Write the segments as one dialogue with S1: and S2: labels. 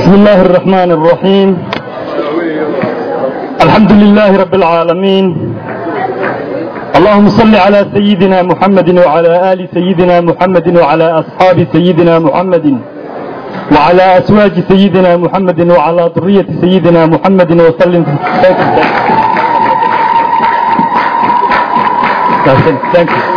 S1: بسم الله الرحمن الرحيم الحمد لله رب العالمين اللهم صل على سيدنا محمد وعلى آل سيدنا محمد وعلى أصحاب سيدنا محمد وعلى أزواج سيدنا محمد وعلى ذرية سيدنا محمد وسلم Thank you.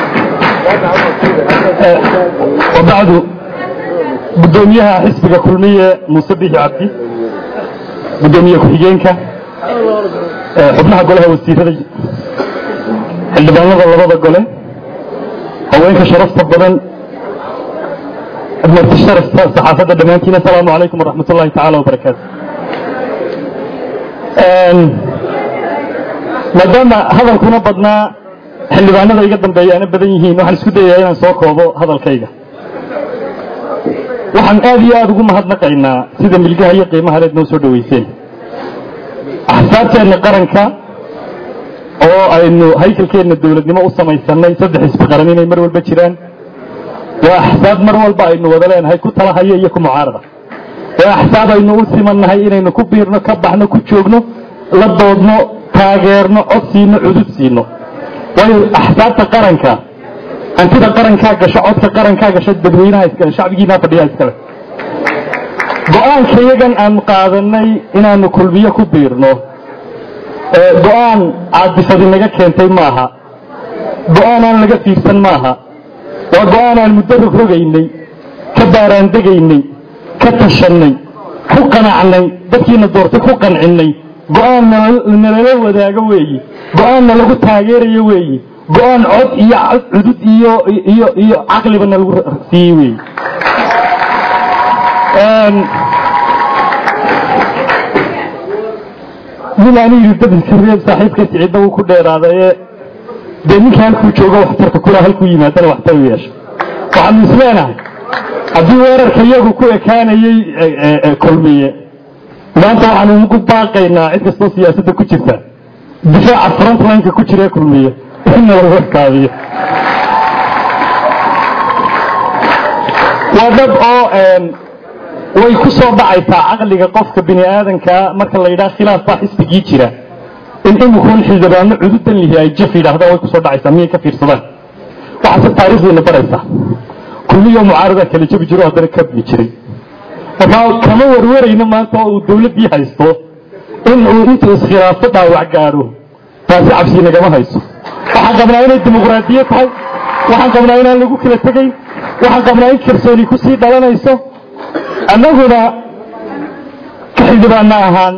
S1: وبعد gudoomiyaha xisbiga kulmiye muuse bixi cabdi gudoomiye ku-xigeenka xubnaha golaha wasiirada xildhibaanada labada gole haweenka sharafta badan marti sharafta saxaafadda dhammaantiin asalaamu calaykum waraxmat ullahi tacaala wabarakaatu maadaama hadalkuna badnaa xildhibaanada iga dambeeya ana badan yihiin waxaan isku dayayaa inaan soo koobo hadalkayga waxaan aad iyo aada ugu mahadnaqaynaa sida milgaha iyo qiimaha leed noo soo dhoweyseen axsaabteenna qaranka oo aynu haykalkeenna dowladnimo u samaysanay saddex isbi qaran inay mar walba jiraan waa axsaab mar walba aynu wada leenahay ku talahaya iyo ku mucaarada waa axsaab aynu u simannahay inaynu ku biirno ka baxno ku joogno la doodno taageerno cod siino cudud siino waayo axsaabta qaranka hantida qarankaa gasho codka qarankaa gasho dadweynaha iskale shacbigiinaa fadhiyaa iskale go-aanka iyagan aan qaadanay inaanu kulmiyo ku biirno go-aan caadifadi naga keentay maaha go-aan aan laga fiirsan maaha waa go-aan aan muddo rogrogaynay ka baaraandegaynay ka tashannay ku qanacnay dadkiina doortay ku qancinnay go-aan nalala wadaago weeyi go-aanna lagu taageerayo weeyi go-aan cod iyo cudud iyo iyo iyo caqlibana lagu siiyey weeyi nin aanu yidhi dadka reeb saaxiibka siciidda wuu ku dheeraadaye dee ninka halkuu joogo waxtarka kula halkuu yimaadana waxtar u yeesha waxaanu isleenahay haddii weerarka iyagu ku ekaanayey kulmiye maanta waxaanu ugu baaqaynaa cid kastoo siyaasadda ku jirta difaaca frontlineka ku jira ee kulmiye inna lagu ekaabiyo waa dad oo way ku soo dhacaysaa caqliga qofka bini aadankaa marka la yidhaha khilaaf baa xisbigii jira in imikuun xildhibaano cududan lihi ay jaf yidhahdaan way kusoo dhacaysaa miyay ka fiirsadaan waxaase taariikhdiina baraysaa kulliyo mucaarada kala jabi jiro haddana kabni jiray markaa kama warwarayno maanta oo uu dawladdii haysto in uu intuu iskhilaafo dhaawac gaadho taasi cabsi nagama hayso waxaan qabnaa inay dimuqraadiye tahay waxaan qabnaa inaan lagu kala tegayn waxaan qabnaa in kalsooni kusii dhalanayso annaguna ka xildhibaana ahaan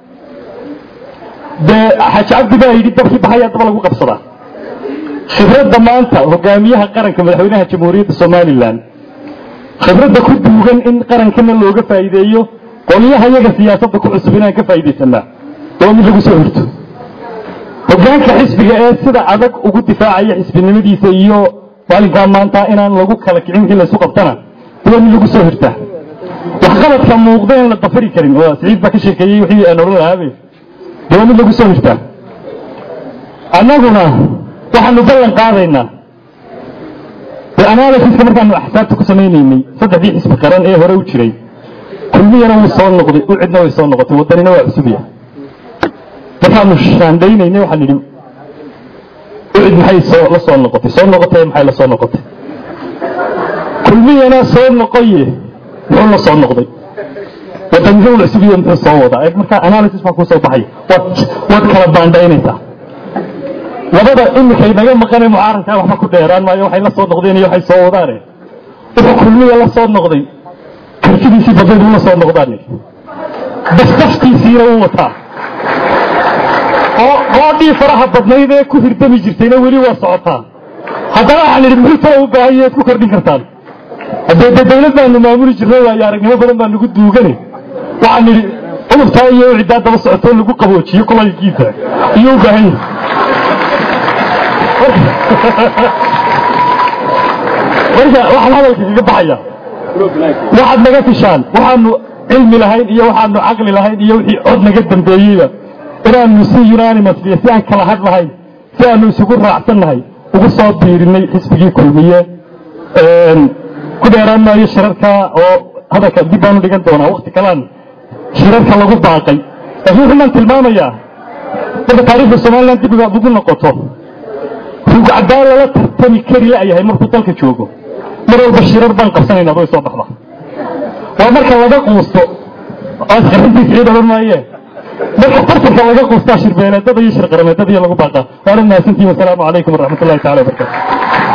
S1: dee xaaji cabdi baa yidhi dabkii baxayaa daba lagu qabsadaa khibradda maanta hogaamiyaha qaranka madaxweynaha jamhuuriyadda somalilan khibradda ku duugan in qarankana looga faa'iideeyo qolyaha iyaga siyaasadda ku cusub inaan ka faa'iidaysanaa waa mid lagu soo horto hogaanka xisbiga ee sida adag ugu difaacaya xisbinimadiisa iyo maalinkaa maanta inaan lagu kala kicin wixii laysu qabtana waa mid lagu soo hirtaa waxqabadka muuqda in la dafari karin oo siciid baa ka sheekeeyey wixii aan odhan lahaabe de waa mid lagu soo hirtaa annaguna waxaanu ballan qaadaynaa de analysiska markaanu axsaabta ku samaynaynay saddexdii xisbi qaran ee hore u jiray kulmiyana wuu soo noqday u cidna way soo noqotay waddanina waa cusubya markaanu shaandhaynaynay waxaan idhi ucid maxay soo la soo noqotay soo noqotay maxay la soo noqotay kulmiyana soo noqoye muxuu la soo noqday waddanina uu cusubiye muxuu soo wadaa eeg markaa analysis baa kuu soo baxaya waad waad kala baandhaynaysaa labada imikay naga maqane mucaaradkaa waxba ku dheeraan maayo waxay la soo noqdeen iyo waxay soo wadaane wuxuu kulmiya la soo noqday kartidiisii badnayd uu la soo noqdaan dafdaftiisiina uu wataa oo roodhii faraha badnayd ee ku hirdami jirtayna weli waa socotaa haddana waxaan idhi muxuu tala u baahan yaheed ku kordhin kartaan haddee dee dawlad baanu maamuli jirnay waayo aragnimo badan baa nagu duugane waxaan idhi cudurtaa iyo ciddaa daba socotoo lagu qaboojiyo kulaylkiisa iyuu u baahan yahay marka waxaan hadalka kaga baxaya waxaad naga fishaan waxaanu cilmi lahayn iyo waxaanu caqli lahayn iyo wixii cod naga dambeeyeyba inaanu si unanimously si aan kala had lahayn si aanu isugu raacsannahay ugu soo biirinay xisbigii kulmiye ku dheeraan maayo shirarka oo hadalka dib baanu dhigan doonaa wakti kalaan shirarka lagu baaqay laakiin wuxuu maan tilmaamayaa marka taariikhda somalilan dib ugu noqoto rugcadaan lala tartami kari la'yahay markuu dalka joogo mar walba shirar baan qabsanaynaa way soo baxda waa marka laga quusto asqarintiisa ciid odhan maaye marka tartanka laga quustaa shirbeeleedada iyo shirqarameedada iyo lagu baaqaa waana mahadsantihin wasalaamu calaykum waraxmat ullahi tacala wabarakatu